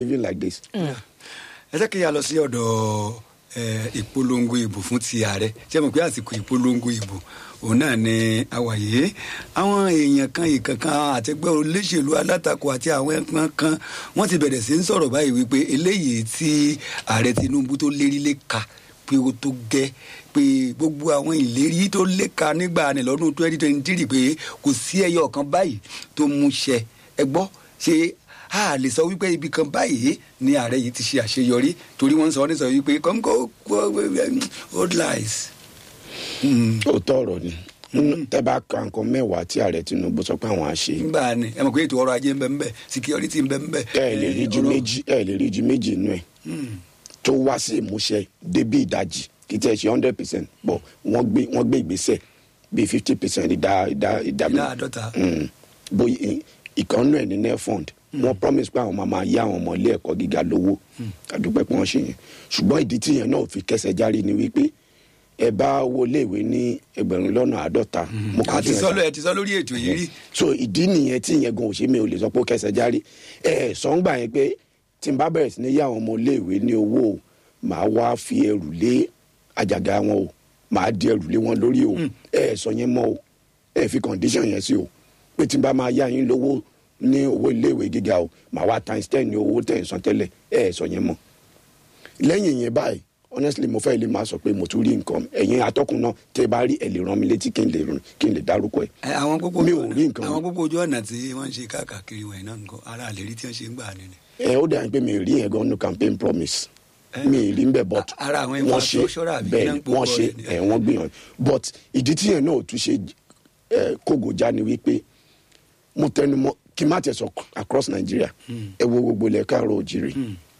living like this. ẹ jẹ́ kí a lọ sí ọ̀dọ̀ ẹ, ìpolongo ìbò fún ti ààrẹ ṣé mo pé àsìkò ìpolongo ìbò òun náà ni àwàyé àwọn èèyàn kan ìkankan àtẹgbẹ́ olóṣèlú alátakò àti àwọn ẹ̀kan kan wọ́n ti bẹ̀rẹ̀ sí ń sọ̀rọ̀ báyìí wípé eléyìí tí ààrẹ tinubu tó lérí lé ka pé ó tó gẹ́ pé gbogbo àwọn ìlérí tó lé ka nígbà ní lọ́dún twenty twenty three pé kò sí ẹyọ kan báyìí tó mú ṣẹ ẹ gbọ́ ṣe a lè sọ wípé ibi kan báyìí ni ààrẹ yìí ti ṣe àṣeyọrí torí wọ́n ń sọ ní sọ wípé kọ́ńkọ́ old lies. Mm. òótọ́ ọ̀rọ̀ ni tẹ́ bá ka nǹkan mẹ́wàá tí ààrẹ tinubu sọ pé àwọn á ṣe nígbà ni ẹ mọ̀ pé ètò ọrọ̀ ajé ń bẹ ń bẹ security ń bẹ ń bẹ. ẹ lè rí ju ọ̀rọ̀- méjì ẹ lè rí ju méjì nù ẹ Mm. tó wá sí ìmúṣẹ débi ìdajì kì í tẹ̀ ṣe hundred percent bọ̀ wọ́n gbé wọ́n gbé ìgbésẹ̀ bíi fifty percent ìdá ìdá ìdá ìdá àádọ́ta. Mm. bóyá ìkànnù ẹ̀ ní nefund wọ́n promise pé àwọn máa máa yá àwọn ọmọ ilé ẹ̀kọ́ gíga lówó àdúpẹ́ pé wọ́n ṣe yẹn ṣùgbọ́n ìdí tí yẹn náà fi kẹsẹ̀ járe ni wípé ẹ bá owó iléèwé ní ẹgbẹ̀rún lọ́nà àádọ́ta mo kàn àti tún ẹ̀ sọ sá- lọ ẹ ti sọ lórí ètò yìí rí. so ìdí nìyẹn tí ìyẹn gan òṣèmí ò lè sọ pé ó kẹsẹ̀ járe ẹ sọ́ngbà yẹn pé tí n bá bẹ̀rẹ̀ sí ní yá àwọn ọmọ iléèwé ní owó o màá wá fi ẹrù lé àjàgà wọn o màá di ẹrù lé wọn lórí o ẹ sọ yẹn mọ́ o ẹ fi condition yẹn sí o pé tí n bá máa yá yín lówó ní owó iléèwé gíga o màá wá times ten ní owó tẹ̀ ń san tẹ́lẹ̀ ẹ sọ yẹn mọ́ lẹ́yìn yẹn báyìí honestly mo fẹ́ lè máa sọ pé mo tún rí nǹkan ẹ̀yin atọ́kùn náà tẹ́ bá rí ẹ̀ lè rán mi létí kí n lè kí n lè dárúkọ ẹ̀ Ẹ, àwọn gbogbo Mi ojú ò ọ̀nà- rí nǹkan. àwọn gbogbo ojú ọ̀nà tí wọ́n ń ṣe káàkiri wọ̀nyí náà nǹkan ara àlérí tí wọ́n ṣe ń gbà nínú. ẹ ó dà pé mi rí yẹn gan ní campaign promise Eh. mi rí nbẹ but A- ara àwọn wọ́n ṣe infrastructure àbí bẹ́ẹ̀ iná ń ni pokọ wọ́n ṣe rẹ̀ ni. ẹ wọ́n gbìyànjú but ìdí tí yẹn náà ò tún ṣe ẹ kógojá ni wípé mo tẹnu mọ́ kí n má tẹ̀ sọ across Nigeria ẹ wo gbogbo ilẹ̀ káàrọ̀ òjìrì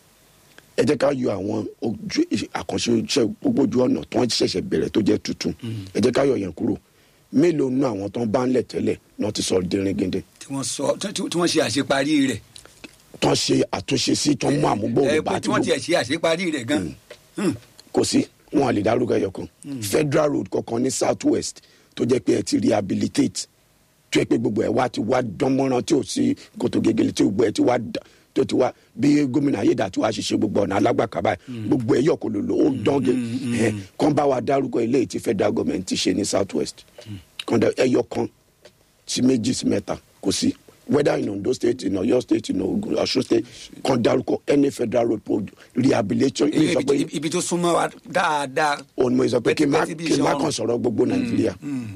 ẹ jẹ́ ká yọ àwọn ojú àkànṣe iṣẹ́ gbogbo ojú ọ̀nà tó ń ṣẹ̀ṣẹ̀ bẹ̀rẹ̀ tó jẹ́ tuntun ẹ jẹ́ ká yọ yẹn kúrò mélòó nú àwọn tó ń bá ń lẹ̀ tẹ́lẹ̀ náà ti sọ dẹrin gẹ́gẹ́ tí wọ́n sọ tí tí wọ́n ṣe àṣeparí rẹ̀. tó ń ṣe àtúnṣe sí tó ń mú àmúgbòrò ẹ bá pé àti tí wọ́n gbogbo- ti ṣe àṣeparí rẹ̀ gan. Mm. kò sí wọn à lè dárúkọ ẹyọ kan federal road kankan ní south west tó jẹ́ pé ẹ ti rehabilitate tó yẹ pé gbogbo ẹ wá ti wá dánmọ́rán tí ò sí kòtò gègèlè tí gbogbo ẹ ti wá dà- tó ti wá bí gómìnà ayédàtú wá ṣiṣẹ́ gbogbo ọ̀nà alágbàkábà gbogbo ẹ yọ kò lòlò ó dán gẹ ẹ kàn bá wa dárúkọ eléyìí tí federal government ti ṣe ní south west kàn dá ẹyọ kan sí méjì sí mẹ́ta kò sí whether in Ondo state in Ọ̀yọ́ state in Ogun Ọ̀ṣun state kàn dárúkọ any federal road project rehabilitation Ibi- sọ pé- ibi- ibi tó súnmọ́ wa dáadáa. òun mo sọ pé kí n má Pẹ́tipẹ́ti bí kí n má iṣan kàn sọ̀rọ̀ gbogbo nàìjíríà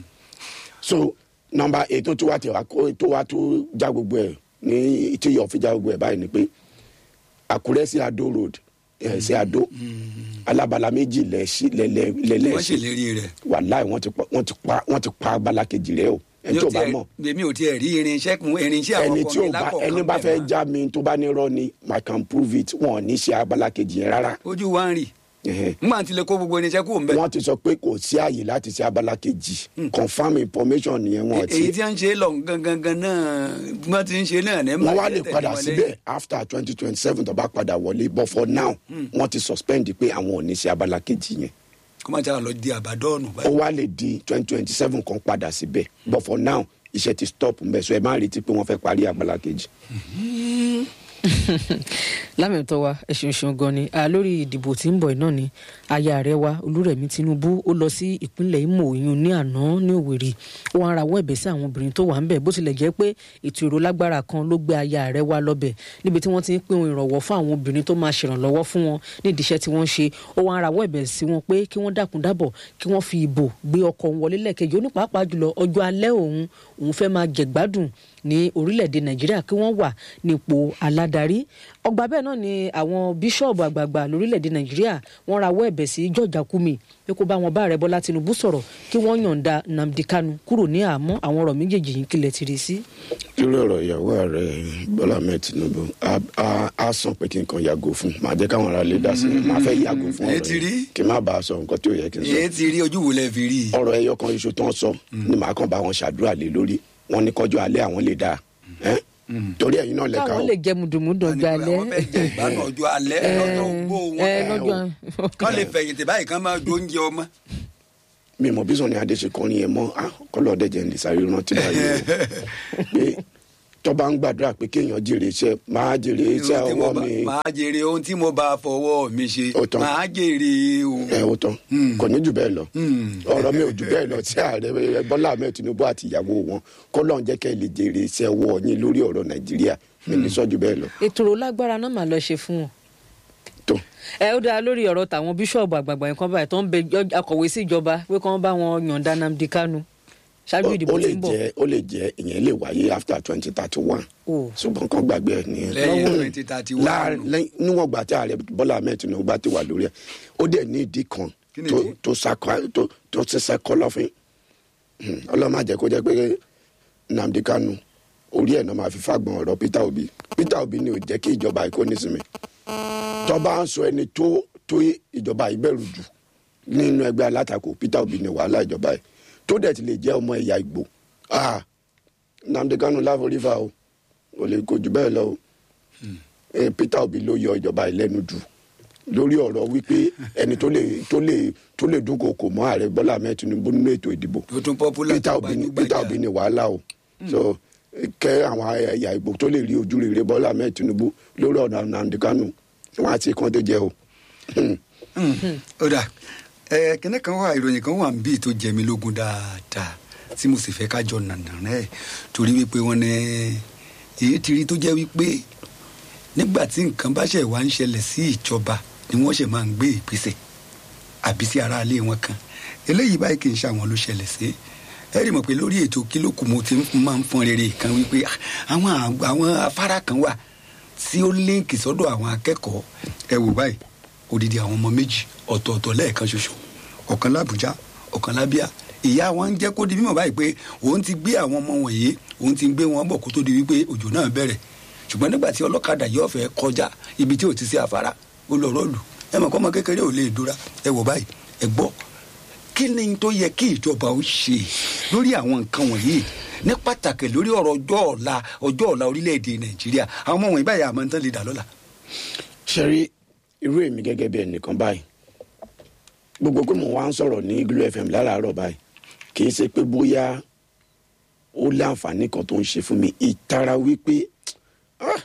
so nọmba ètò tó wà tẹwà kó tó wà tó já gbogbo ẹ ní tí yọ fi já gbogbo ẹ báyìí ni pé àkúrẹ́ sí adó road ẹ̀ sí adó alábala méjì lẹ́sí wọ́n lẹ́lẹ́sí ṣèlérí rẹ̀. wàláì wọ́n ti pa wọ́n ti pa wọ́n ti pa abala kejì rẹ o ẹni tó bá mọ̀ èmi ò tiẹ̀ rí irinṣẹ́ kun irinṣẹ́ àwọn ẹni ọkọ̀ tí mi ò bá lákọ̀ọ́kan ẹni bá bẹ̀ fẹ́ mọ́. já mi tó bá ní rọ́ ni i can prove it wọn ò ní ṣe abala kejì yẹn rárá ojú wa ń rì Ẹhẹ́. nígbà tí lè kó gbogbo irinṣẹ́ kúrò ń bẹ̀. wọ́n ti sọ pé kò sí àyè láti ṣe abala kejì confam information nìyẹn wọn èyí ti tí wọ́n ń ṣe lọ gangan gan náà bí wọ́n ti ń ṣe náà ní wọ́n wá lè tẹ̀lé padà wọn síbẹ̀ lẹ́yìn. after twenty twenty seven tó bá padà wọlé but for now wọ́n ti suspend pé àwọn ò ní ṣe abala kejì yẹn kó má jà lọ di àbádọ́ọ̀nù ó báyìí. wá lè di twenty twenty seven kan padà síbẹ̀ but for now iṣẹ́ ti stop mbẹ́ so ẹ má retí pé wọ́n fẹ́ parí abala kejì. lámẹ̀tọ́ wa ẹ ṣeun ṣeun gan ni a lórí ìdìbò tí ń bọ̀ náà ni aya rẹ̀ wa olúrẹ̀mí tinubu ó lọ sí ìpínlẹ̀ imo oyún ní àná ní òwèrè ó wá ń rawọ́ ẹ̀bẹ̀ sí àwọn obìnrin tó wà ń bẹ̀ bó tilẹ̀ jẹ́ pé ètò èrò lágbára kan ló gbé aya rẹ̀ wa lọ́bẹ̀ níbi tí wọ́n ti ń pín ohun ìrànwọ́ fún àwọn obìnrin tó máa ṣèrànlọ́wọ́ fún wọn nídìí iṣẹ́ tí wọ́n ń ṣe ó wá ń rawọ́ ẹ̀bẹ̀ sí wọn pé kí wọ́n dákun dábọ̀ kí wọ́n fi ìbò gbé ọkọ̀ òun wọlé lẹ́ẹ̀kejì ó ní pàápàá jùlọ ọjọ́ alẹ́ òun òun fẹ́ máa jẹ̀gbádùn ní orílẹ̀-èdè nàìjíríà kí wọ́n wà nípò aládarí ọgbà bẹ́ẹ̀ náà ni àwọn bíṣọ̀bù àgbààgbà lórílẹ̀-èdè nàìjíríà wọ́n rawọ́ ẹ̀bẹ̀ sí george akume pé kó bá wọn bá ààrẹ bọ́lá tinubu sọ̀rọ̀ kí wọ́n yọ̀ǹda nnamdi kanu kúrò ní àhámọ́ àwọn ọ̀rọ̀ méjèèjì yìí kílẹ̀ ti rí sí. lórí ọ̀rọ̀ ìyàwó ààrẹ bọ́lá ahmed tinubu á- á- á sàn pé kí n kan yàgò fún màá jẹ́ káwọn ará lè dá sí i màá fẹ́ yàgò fún Ẹ ọ̀rọ̀ ti rí? yìí kí n má bàa sọ nǹkan tí ò yẹ kí n sọ. èyí ti rí ojú wo lẹ fi rí i. ọ̀rọ̀ ẹyọ kan iṣu tó ń sọ ni màá kàn bá wọn ṣàdúrà lé lórí wọn ní kọjú alẹ́ àwọn lè dáa ẹ́? torí ẹ̀yin náà lẹ́ka káwọn o lè jẹ mùdùmùdù ọjọ́ alẹ́ àwọn fẹ́ jẹ ìgbádùn ọjọ́ alẹ́ lọ́jọ́ ogbó ẹ wọn. lọ́jọ́ kán lè fẹ̀yìntì báyìí kán máa jóúnjẹ ọmọ. mi mọ bí sọni adé ṣe kọrin yẹn mọ ah kọlọ ọdẹ jẹ ní sáré rántí báyìí o pé tó bá ń gbàdúrà pé kéèyàn jèrè iṣẹ́ máa jèrè iṣẹ́ Ohun tí mo ọwọ́ bá- mi máa jèrè ohun tí mo bá fọwọ́ mi ṣe Ó tán. máa jèrè ohun. ẹ ó tán kò ní jù bẹ́ẹ̀ lọ Hmm. ọ̀rọ̀ mi ò jù bẹ́ẹ̀ lọ tí ààrẹ bọ́lá ahmed tinubu àti ìyàwó wọn kọ́lọ́n jẹ́ kẹ́ ẹ lè jèrè iṣẹ́ ọwọ́ yín lórí ọ̀rọ̀ nàìjíríà mi ní sọ́jú bẹ́ẹ̀ lọ ètò ò lágbára náà máa lọ ṣe fún wọn. tó ẹ ó dáa lórí ọ̀rọ̀ tàwọn bíṣọ̀bù àgbààgbà yẹn kan báyìí tó ń bẹ jọ- akọ̀wé sí ìjọba pé kí wọ́n bá wọn yọ̀ǹda Nnamdi Kanu ṣáájú ó ìdìbò lè tí ń bọ̀. jẹ́ ó lè jẹ́ ìyẹn lè wáyé after twenty thirty one o ṣùgbọ́n kan gbàgbé ẹ̀ nìyẹn lẹ́yìn Lọ́wọ́- twenty thirty one. láàrin lẹ́yìn- níwọ̀n gbà tí ààrẹ bọ́lá ahmed tinubu bá ti wà lórí ẹ̀ ó dẹ̀ ní ìdí kan Kí ni tó ìdí? tó sakọ tó tó ṣiṣẹ́ kọlọ́fín ọlọ́mọ àjẹ́ kó jẹ́ pé nnamdi kanu orí ẹ̀ náà máa fi fagbọn ọ̀rọ̀ peter obi peter obi ni ò jẹ́ kí ìjọba ìkó nísìmí tọ́ba ń sọ ẹni tó tó ìjọba ìbẹ̀rù jù nínú ẹgbẹ́ alátakò peter obi ni wàhálà ìjọba ẹ̀ tó dẹ̀ ti lè jẹ́ ọmọ ẹ̀yà ìgbò ah nnamdi kanu láforífà o kò lè kojú bẹ́ẹ̀ lọ o eh, peter obi ló yọ ìjọba ìlẹ́nu jù lórí ọ̀rọ̀ wípé ẹni tó lè tó lè tó lè dúnkokò mọ́ ààrẹ bọ́lá ahmed tinubu nínú ètò ìdìbò tó tún popular peter tó obi ni gbajúgbajà. peter obi ni wàhálà o so kẹ àwọn ẹ̀yà ìgbò tó lè rí ojú rere bọ́lá ahmed tinubu lórí ọ̀nà nnamdi kanu wọn àti kan tó jẹ o. Mm. ó dà ẹ kíní kan wà ìròyìn kan wà níbí tó jẹ mí lógún dáadáa tí mo sì fẹ́ ká jọ nànà rẹ̀ torí wípé wọ́n ní èyí ti rí tó jẹ́ wípé nígbà tí nǹkan bá ṣẹ̀ wá ń ṣẹlẹ̀ sí ìjọba ni wọ́n ṣẹ̀ máa ń gbé ìgbésẹ̀ àbí sí aráalé wọn kan eléyìí báyìí kì í ṣe àwọn ló ṣẹlẹ̀ sí ẹ rí mọ̀ pé lórí ètò kílókù mo ti máa ń fọn rere kan wípé ah, àwọn àgbà- àwọn afárá kan wà tí ó líǹkì sọ́dọ̀ àwọn akẹ́kọ̀ọ́ ẹ wò báyìí odidi àwọn ọmọ méjì ọ̀tọ̀ọ̀tọ̀ lẹ́ẹ̀kan ṣoṣo ọ̀kan lábújá ọ̀kan lábíà ìyá wọn ń jẹ́ kó di mímọ̀ báyìí pé òun ti gbé àwọn ọmọ wọ̀nyí òun ti gbé wọn bọ̀ kó tó di wípé òjò náà bẹ̀rẹ̀ ṣùgbọ́n nígbà tí ọlọ́kadà yóò fẹ́ kọjá ibi tí ò ti sí afárá ó lọ rọ́ọ̀lù ẹ mọ̀ kọ́ ọmọ kékeré ò lè dúra ẹ wò báyìí ẹ gbọ́ kí ni tó yẹ kí ìjọba ó ṣe lórí àwọn nǹkan wọ̀nyí ní pàtàkì lórí ọ̀rọ̀ ọjọ́ ọ̀la ọjọ́ ọ̀la orílẹ̀-èdè nàìjíríà àwọn ọmọ wọ̀nyí báyìí àmọ́ ń tán lè dà lọ́la. ṣẹ́rí irú èmi gẹ́gẹ́ bí ẹnìkan báyìí gbogbo pé mo wá ń sọ̀rọ̀ ní glo fm láràárọ̀ báyìí kì í ṣe pé bóyá ó láǹfààní kan tó ń ṣe fún mi ìtara wípé ah,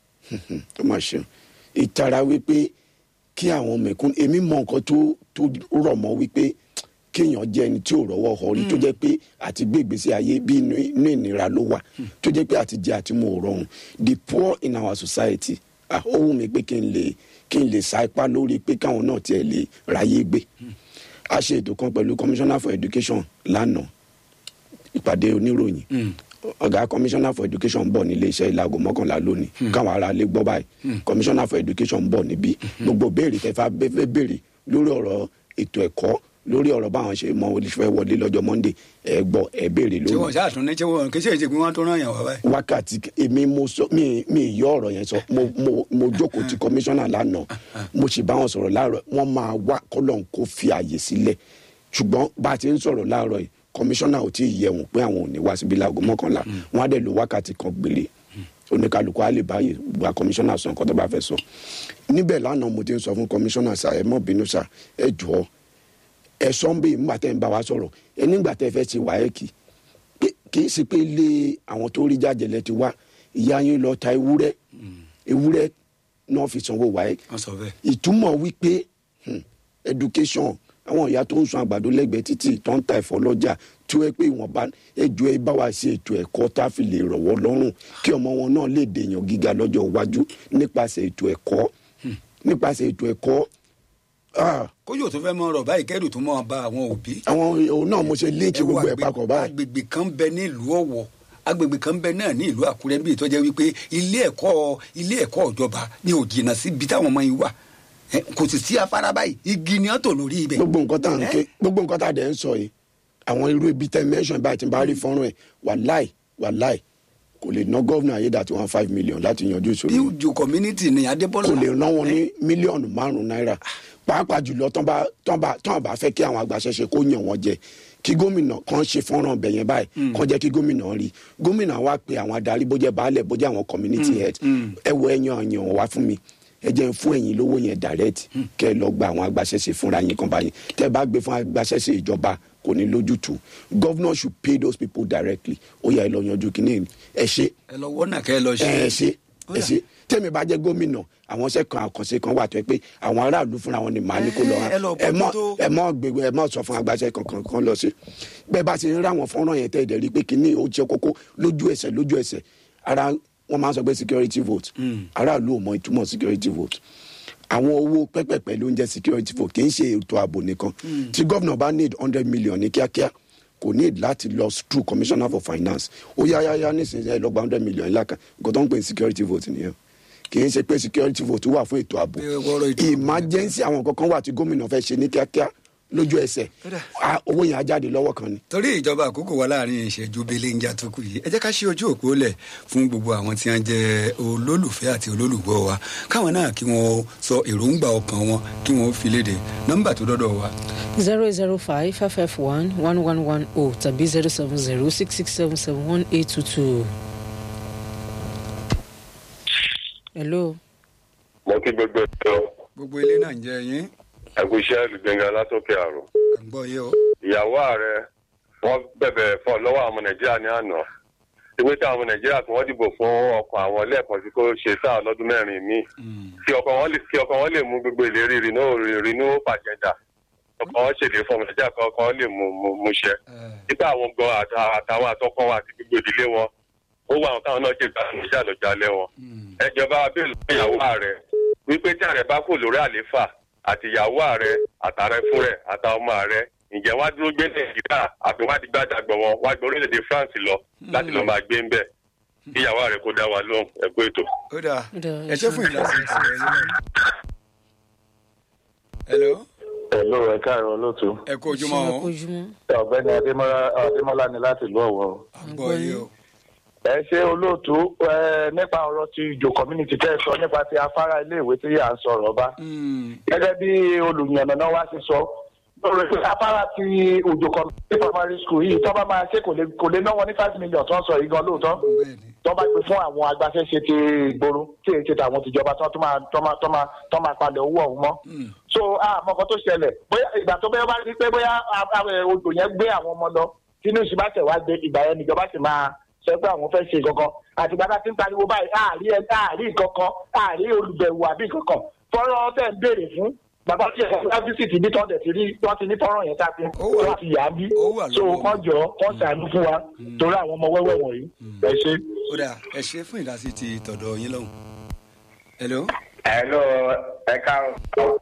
ó mà ṣe ìtara wípé kí àwọn mẹ̀kún èmi mọ nǹkan tó tó rọ̀ mọ́ wípé kéèyàn jẹ́ ẹni tí ò rọ́wọ́ họ rí tó jẹ́ pé àti gbé ìgbésí ayé bí inú inú ìnira ló wà tó jẹ́ pé àti jẹ àti mu ò rọrùn the poor in our society ah, ó wù mí pé kí n lè kí n lè sa ipá lórí pé káwọn náà tiẹ̀ lè ráyé gbé a ṣe ètò kan pẹ̀lú commissioner for education lánàá ìpàdé oníròyìn ọ̀gá commissioner for education ń bọ̀ nílé iṣẹ́ ìlàgò mọ́kànlá lónìí káwọn ará lè gbọ́ báyìí commissioner for education ń bọ̀ níbí gbogbo béèrè tẹ́fà fẹ́ béèrè lórí ọ̀rọ̀ ètò ẹ̀kọ́ lórí ọ̀rọ̀ báwọn ṣe mọ olùfẹ́ wọlé lọ́jọ́ monday ẹ gbọ́ ẹ béèrè tí lórí wọn ṣáà tún ní tí wọn kì í ṣe èjì pé wọn tó ràn yàn wá báyìí. wákàtí èmi mo sọ mi mi yọ ọ̀rọ̀ yẹn sọ mo mo mo jókòó ti kọmíṣánná lánàá mo sì bá wọn sọ̀rọ̀ láàárọ̀ wọ́n máa wá kọ́lọ́n kó fi àyè sílẹ̀ ṣùgbọ́n bá a ti ń sọ̀rọ̀ láàárọ̀ yìí kọmíṣánná ò tí ì yẹ wọn pé àwọn ò ní wá síbi láago mọ́kànlá wọn á dẹ̀ lo wákàtí kan gbére oníkàlùkù á lè báyìí gba kọmíṣánná sọ nǹkan tó bá fẹ́ sọ níbẹ̀ lánàá mo ti ń sọ fún kọmíṣánná sà ẹ mọ́ bínú sà ẹ jọ̀ọ́ ẹ sọ ń bè nígbà tẹ́ ń bá wa sọ̀rọ̀ ẹ nígbà tẹ́ fẹ́ ṣe wáyẹ́kì pé kì í ṣe pé ilé àwọn tó rí jájẹlẹ ti wá ìyá yín lọ ta ewúrẹ́ ewúrẹ́ náà fi sanwó wáyé wọn sọ bẹ́ẹ̀. ìtumọ̀ wípé hmm, education àwọn ìyá tó ń sun àgbàdo lẹ́gbẹ̀ẹ́ títì tó ń ta ẹ̀fọ́ lọ́jà tí ó yẹ pé ìwọ̀nba ẹjọ́ ẹ bá wa ṣe ètò ẹ̀kọ́ tá a fi lè rọ̀wọ́ lọ́rùn kí ọmọ wọn náà lè dèèyàn gíga lọ́jọ́ iwájú nípasẹ̀ ètò ẹ̀kọ́ nípasẹ̀ ètò ẹ̀kọ́ ah, kójú tó fẹ́ mọ ọ̀rọ̀ báyìí kẹ́rù tó mọ bá àwọn òbí. àwọn òun náà mo ṣe líǹkì ẹ wo gbogbo ẹ̀ àgbè- papọ̀ báyìí. agbègbè kan bẹ nílùú ọ̀wọ̀ agbègbè kan bẹ náà ní ìlú àkúrẹ́ bíi tó jẹ́ wípé ilé ẹ̀kọ́ ilé ẹ̀kọ́ ìjọba ni ò jìnnà síbi táwọn ọmọ yìí wà Ẹ, kò sì sí afárá báyìí igi ni wọ́n tò lórí ibẹ̀. gbogbo nǹkan tá à ń ké gbogbo nǹkan tá à dẹ̀ ń sọ yìí àwọn irú ibi tẹ mẹ́sàn báyìí tí n bá rí fọ́nrán ẹ̀ wàláì wàláì kò lè ná gọ́vnà ayédàtí one five million láti yanjú ìṣòro yìí. bíújù community ni adébọ́lá. kò lè rán wọn ní mílíọ̀nù márùn-ún náírà pàápàá jùlọ tán bá tán bá tán bá fẹ́ kí àwọn agbaṣẹ́ṣe kó yàn wọ́n jẹ kí gómìnà kan ṣe fọ́nrán bẹ̀ yẹn báyìí kan jẹ́ kí gómìnà rí gómìnà wa pe àwọn adarí bó jẹ́ baálẹ̀ bó jẹ́ àwọn community head ẹ wo ẹyan ẹyan wá fún mi ẹ jẹ́ n fún ẹ̀yin lówó yẹn direct kẹ́ ẹ lọ gba àwọn agbaṣẹ́ṣe fúnra yín kan báyìí tẹ́ ẹ bá gbé fún agbaṣẹ́ṣe ìjọba kò ní lójútùú governor should pay those people directly ó yà ẹ lọ yanjú kínní ẹ ṣe ẹ lọ wọ́nà kẹ́ ẹ lọ ṣe. ẹ ṣe Ó ẹ yá. ṣe tẹ́mi bá jẹ́ gómìnà àwọn iṣẹ́ kan àkànṣe kan wà tó yẹ pé àwọn aráàlú fúnra wọn ni màá ní kó lọ Ẹ, ẹ lọ ẹ mọ bójútó. ẹ mọ gbègbè ẹ mọ sọ fún agbáṣẹ kankan kan lọ sí bẹ́ẹ̀ bá ti ń rá àwọn fọ́nrán yẹn tẹ́ ẹ̀ dẹ̀ rí i pé kínní ó jẹ́ kókó lójú ẹsẹ̀ lójú ẹsẹ̀ ara wọn máa ń sọ pé security vote aráàlú ò mọ ìtumọ̀ security vote àwọn owó pẹ́pẹ́pẹ́ ló ń jẹ́ security vote kì í ṣe ètò ààbò nìkan tí gómìnà bá need hundred million ní kíákíá kò need láti lọ through commissioner for finance ó yá yá yá nísinsìnyí ẹ lọ gba hundred million lákàn nǹkan tó ń pè ní security vote nìyẹn kì í ṣe pé security vote wà fún ètò ààbò Bí ọ̀rọ̀ ètò ààbò emergency àwọn kankan wà tí gómìnà fẹ́ ṣe ní kíákíá lójú ẹsẹ̀ Kódà. Ah, owó yẹn á jáde lọ́wọ́ kan ni. torí ìjọba àkókò wa láàrin ìṣẹ́jú belenja tó kù yìí ẹ jẹ́ ká ṣí ojú òpó lẹ̀ fún gbogbo àwọn tí wọ́n jẹ́ olólùfẹ́ àti olólùgbọ́ wa káwọn náà kí wọ́n sọ èròǹgbà ọkàn wọn kí wọ́n fi léde nọ́mbà tó dọ́dọ̀ wa zero zero five five five one one one one oh tàbí zero seven zero six six seven seven one eight two two. hello. mo kí gbogbo ètò gbogbo ilé náà ń jẹ yín ẹgúnṣẹ́ olùgbẹ̀ngà látòkè àrùn à ń gbọ́ yé o ìyàwó ààrẹ wọ́n bẹ̀bẹ̀ fọ́ lọ́wọ́ àwọn ọmọ nàìjíríà ní àná ìwé tí àwọn ọmọ nàìjíríà tí wọ́n dìbò fún ọkàn àwọn lẹ́ẹ̀kan sí kó ṣe sáà lọ́dún mẹ́rin míì kí ọkàn wọn lè kí ọkàn wọn lè mú gbogbo ìlérí rìnú pàjẹ́dà ọkàn wọn ṣèlérí fún ọmọ nàìjíríà kan ọkàn wọn lè mú mú mú ṣẹ nípa àwọn gan àtà- àtàwọn àtọkọ wọn àti gbogbo ìdílé wọn ó wà àwọn táwọn náà ṣe gbà nàìjíríà lọ́jọ́ alẹ́ wọn ẹjọba abẹ́lú ìyàwó ààrẹ wípé tí ààrẹ bá kò lórí àléfà àti ìyàwó ààrẹ àtàrẹ fún rẹ àtàwọn ọmọ ààrẹ ǹjẹ́ wá dúró gbé nàìjíríà àbí wá di gbàdàgbọ̀ wọn wá gbé orílẹ̀-èdè france lọ láti lọ́ọ́ máa gbé ń bẹ̀ kí ìyàwó ààrẹ kó dá wa lóhùn ẹ̀kú ètò. ó dáa Ó dáa, ẹ ṣe fún ìlàsí ti ẹ yín náà. hello Hello, ẹ káàárọ̀ olóòtú. ẹ kú ojúmọ́ ṣe o àkójúmọ́. Ọ̀gbẹ́ni Adémọ́lá Adémọ́lá ni láti ìlú Ọ̀wọ́. à ń gbọ́ yé o Ẹ ṣe olóòtú ẹ nípa ọ̀rọ̀ ti ìjò community tẹ́ ẹ sọ nípa ti afárá iléèwé tí à ń sọ̀rọ̀ bá. Mm, Gẹ́gẹ́ bí olùyànnàná wa ṣe sọ, lórí pé afárá ti òjò community primary school yìí tọ́ bá máa ṣe kò lè kò lè ná wọn ní five million tó ń sọ yìí gan lóòótọ́. bẹ́ẹ̀ ni Tọ́ bá gbé fún àwọn agbaṣẹ́ṣe ti ìgboro tí èyí ṣe tàwọn tìjọba tán tó máa tọ́ máa tọ́ máa tọ́ máa palẹ̀ owó ọ̀hún mọ́ Mm, so àmọ́ kan tó ṣẹlẹ̀ bóyá ìgbà tó bẹ́ẹ̀ bá rí pé bóyá a- a- odò yẹn gbé àwọn ọmọ lọ tínú ìṣúná tẹ̀ wá gbé ìgbà yẹn níjọba sì máa sọ pé àwọn fẹ́ ṣe kankan àti gbàgbà tí ń pariwo báyìí àárí ẹ àárí kankan àárí olùbẹ̀wò àbí kankan fọ́nrán tẹ̀ ń béèrè fún bàbá tí ẹ̀ka fúlá fíṣítì bí tọ́ndẹ̀ ti rí wọ́n ti ní fọ́nrán yẹn káfí Ó wà- wọ́n ti yà á bí ó wà so lọ́wọ́ wọ́n jọ wọ́n ṣàánú fún wa torí àwọn ọmọ wẹ́wẹ́ wọ̀nyí ẹ ṣe. ó dáa ẹ ṣe fún ìlàsí ti tọ̀dọ̀ yín lọ́hùn. hello Hello, ẹ káàárọ̀.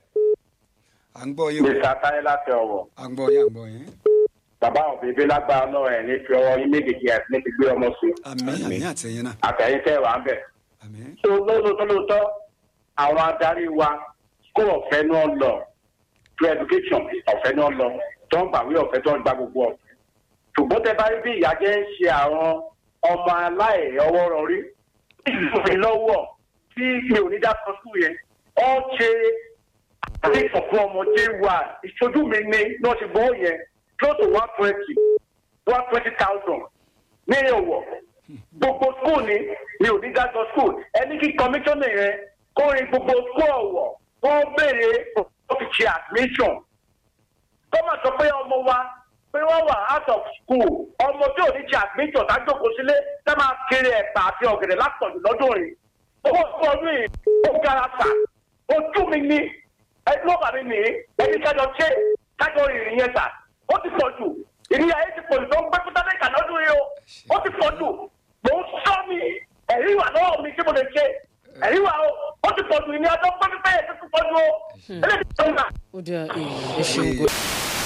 à ń gbọ́ yé o Mr. Táyé láti ọ̀wọ̀. à ń gbọ́ yé à ń gbọ́ yín. Bàbá àwọn bèbè lágbára náà ẹ̀ ní fi ọwọ́ yín méjèèjì ẹ̀ ní fi gbé ọmọ sí. àmì àmì àtẹ̀yìn náà Àtẹ̀yìn tẹ́ wà ń bẹ̀. àmì Tó lóòótọ́ lóòótọ́, àwọn adarí wa kó ọ̀fẹ́ náà lọ. To education ọ̀fẹ́ náà lọ. Tó ń gbàwé ọ̀fẹ́ tó ń gba gbogbo ọ̀fẹ́. Ṣùgbọ́n tẹ bá rí bí ìyá jẹ́ ń ṣe àwọn ọmọ aláì ọwọ́ rọrí. Ìlú mi lọ́wọ́ tí mi ò ní dá sọ sùn yẹn. Ó ṣe àdéhùn fún ọmọdé wa ìṣojú mi ní náà ti gbọ́ yẹn close to one twenty one twenty thousand ní ọ̀wọ̀ gbogbo school ni mi ò ní dájọ́ school ẹni kí commissioner yẹn kó rin gbogbo school ọ̀wọ̀ kó béèrè ó fi ṣe admission tó máa sọ pé ọmọ wa pé wọ́n wà out of school ọmọ tí ò ní ṣe admission tájókòó sílé tá máa kiri ẹ̀pà àti ọ̀gẹ̀dẹ̀ látọ̀jù lọ́dún rìn owó fún ọdún yìí ó gara sà ojú mi ní ẹni ló bà mí nìyí ẹni kájọ ṣe kájọ ìrìn yẹn sà ó ti pọ̀ jù ìrìn ayé ti pọ̀ jù tó ń gbé fúta lẹ́ka lọ́dún yìí o ó ti pọ̀ jù mò ń sọ mi ẹ̀rí wà lọ́wọ́ mi tí mo lè ṣe ẹ̀rí wà o ó ti pọ̀ jù ìrìn ayé tó ń gbé fúta yẹn tó ti pọ̀ jù o eléyìí tó ń gbà. ó dáa èèyàn ẹ ṣeun gan.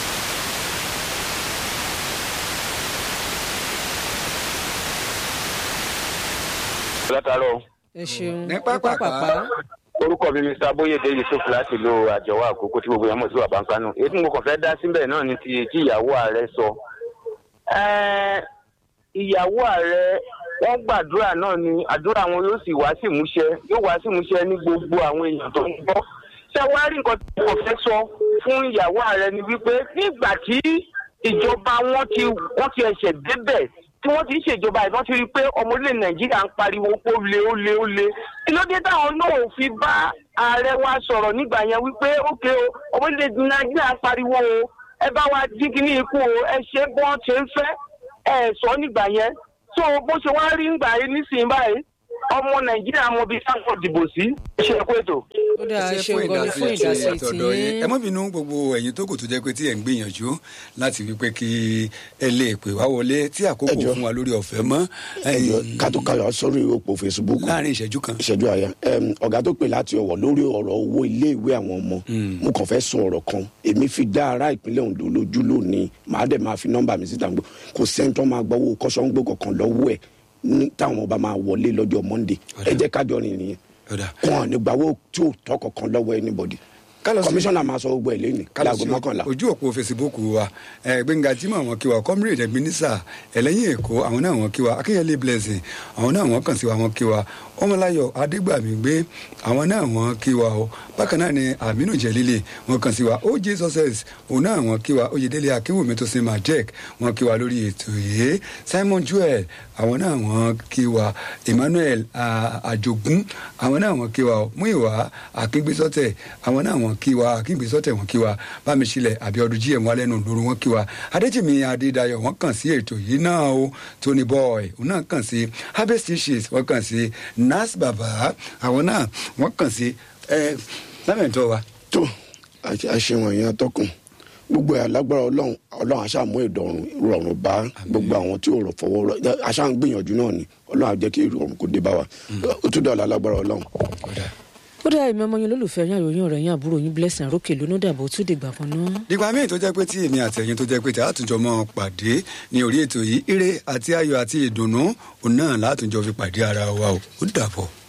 látàárọ̀ ẹ ṣeun Ní pápápá. orúkọ mi mr boyede yusuf láti ìlú àjọwọ àkókò tí gbogbo yẹn mọ̀ sí wà báńkánú èyí tí mo kàn fẹ́ dá síbẹ̀ náà ni ti tí ìyàwó ààrẹ sọ. Ẹ́ẹ́, ìyàwó ààrẹ wọ́n gbàdúrà náà ni àdúrà wọn yóò sì wá sí ìmúṣẹ yóò wá sí ìmúṣẹ ní gbogbo àwọn èèyàn tó ń gbọ́. ṣé wàá rí nǹkan tí mo fẹ́ sọ fún ìyàwó ààrẹ ni wípé nígbà tí ìjọba wọn ti wọ́n ti ẹ̀ṣẹ̀ débẹ̀ tí wọ́n ti ń ṣèjọba ìbọn ti rí i pé ọmọ orílẹ̀ nàìjíríà ń pariwo pé ó le ó le ó le kí ló dé táwọn náà ò fi bá ààrẹ wa sọ̀rọ̀ nígbà yẹn wípé ókè o ọmọ orílẹ̀ nàìjíríà ń pariwo o ẹ bá wa dín kí ní ikú o ẹ ṣe bí wọ́n ṣe ń fẹ́ ẹ sọ nígbà yẹn tó bó ṣe wá rí nígbà yìí nísìnyí báyìí ọmọ nàìjíríà mọ bí táwọn dìbò sí ṣe é kó ètò. ó dáa ẹ ṣe ṣeun gan ni fún ìdásí àtọ̀dọ̀ yín tí ẹ má bínú gbogbo ẹ̀yin tó kù tó jẹ́ pé tí ẹ̀ ń gbìyànjú láti wí pé kí ẹ lè pè wá wọlé tí àkókò Ẹ jọ̀ọ́. fún wa lórí ọ̀fẹ́ mọ́ ẹjọ ẹ̀yin, kátó káyọ sórí òpó facebook láàrin ìṣẹ́jú kan. ìṣẹ́jú àyà Em, ọ̀gá tó pè láti ọ̀wọ̀ lórí ọ̀rọ̀ owó iléèwé àwọn ọmọ mo kàn fẹ́ sọ ọ̀rọ̀ kan èmi fi dá ará ìpínlẹ̀ ondo lójú lónìí màá dẹ̀ máa fi nọ́mbà mi síta gbọ́ kò sẹ́ńtọ́ máa gbọ́ owó kọ́sọ́ńgbò kankan lọ́wọ́ ẹ̀ ní táwọn ọba máa wọlé lọ́jọ́ monday ẹ jẹ́ kájọ rìn nìyẹn Ọ̀dà. kàn ní gbàwó tí ò tọ́ kankan lọ́wọ́ anybody Ká lọ sí- kọmíṣánná máa sọ gbogbo ẹ̀ lẹ́nu láago mọ́kànlá ojú òpó facebook wa ẹ gbẹ̀ngà jimoh àwọn kí wa comrade ebenezer ẹlẹ́yìn èkó àwọn náà wọ́n kí wa akínyẹlé blessing àwọn náà wọ́n kàn sí wa wọ́n kí wa ọmọláyọ̀ adégbàmígbé àwọn náà wọ́n kí wa o bákan náà ni aminu jẹlílẹ wọ́n kàn sí wa oj success òun náà wọ́n kí wa oyèdélé akínwùmí tó sin majek wọ́n kí wa lórí ètò yìí simon joel àwọn náà wọ́n kí wa emmanuel ah, àjogún àwọn náà wọ́n kí wa o múìwá akíngbésọtẹ àwọn náà wọ́n kí wa akíngbésọtẹ wọ́n kí wa bámiṣílẹ̀ àbíọdún jíẹ wọn lẹ́nu lóru wọ́n kí wa adéjìmí adédayọ̀ wọ́n kàn sí ètò yìí náà o tony boy òun náà kàn sí harvest tissues wọ́n kàn sí nas baba àwọn náà wọ́n kàn sí ẹ lámẹ̀tọ́ wa. tó àṣewọ̀n yẹn tọkùn gbogbo ẹ̀ lágbára ọlọ́run ọlọ́run àṣàmú ìdọ̀rùn rọrùn bá gbogbo àwọn tí ò rọ̀ fọwọ́ rọ àṣà ń gbìyànjú náà ni ọlọ́run á jẹ́ kí ìrọ̀rùn kò dé bá wa ó tún dọ̀la lágbára ọlọ́run. ó dáa èmi ọmọ yín olólùfẹ́ yín àròyìn ọ̀rẹ́ yín àbúrò yín blessing àrókè lónà dàbò ó tún dìgbà kan náà. nígbà míì tó jẹ́ pé tí èmi àtẹ̀yìn tó jẹ́ pé tí àtúnjọ mọ́ pàdé ní orí ètò yìí ire àti ayọ̀ àti ìdùnnú òun náà látúnjọ fi pàdé ara wa o ó dàbọ̀.